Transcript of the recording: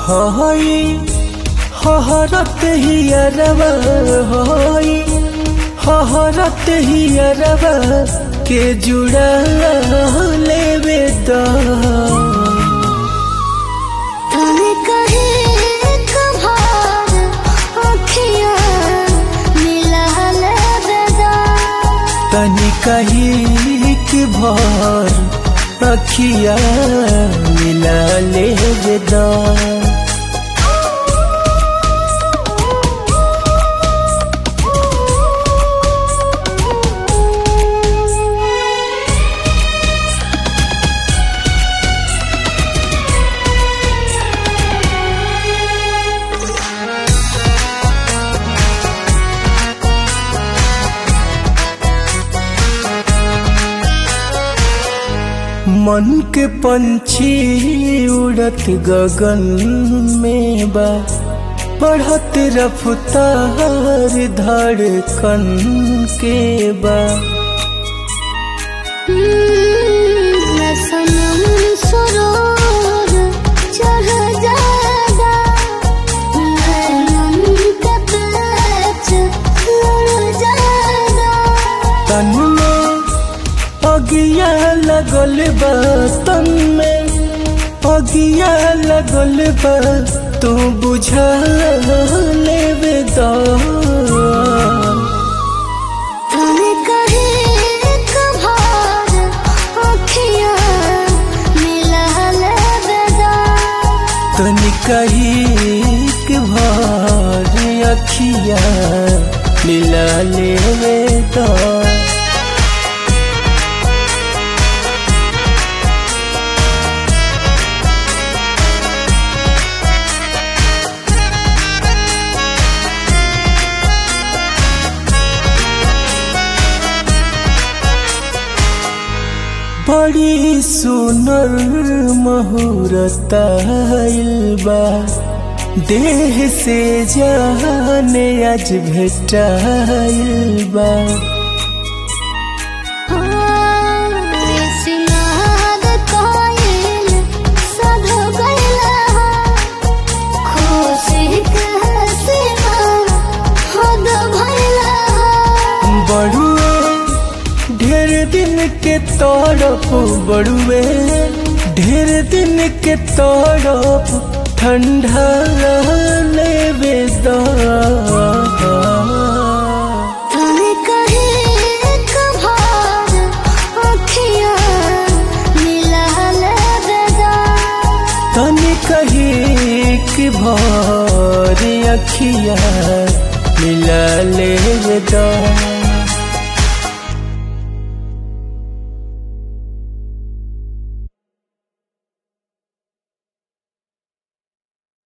हई हहरत ही अरबा हई हहरत ही अरबा के जुड़ा लेवे दा तने कहे कभार अखियाँ मिला लेबेदा तनी कही कि भर अखिया मिला ले दा मन के पंछी उड़त गगन में बा बढ़त रफ्तार धड़कन के बा मैं सनम सरोर चढ़ जाएगा मैं नम का पेच लड़ जाएगा तन में अगिया लगल बा तन में अगिया लगल बा तू बुझा लेवे दा तने कहे कभार अखियाँ मिला लेबेदा तनी कही के भर अखिया मिला लेवे दा बड़ी सुनर महूरत बा देह से जाने आज भेटाइल बा सिनाद कोयल सध गइला खुशी के हसीना हद भइला बड़ुए ढेर दिन के तड़प बड़ुए ढेर दिन के तड़प ठंडा लेवे दा तने कहे कभार अखियाँ मिला लेबेदा तनी कही कि भर अखिया मिला ले दा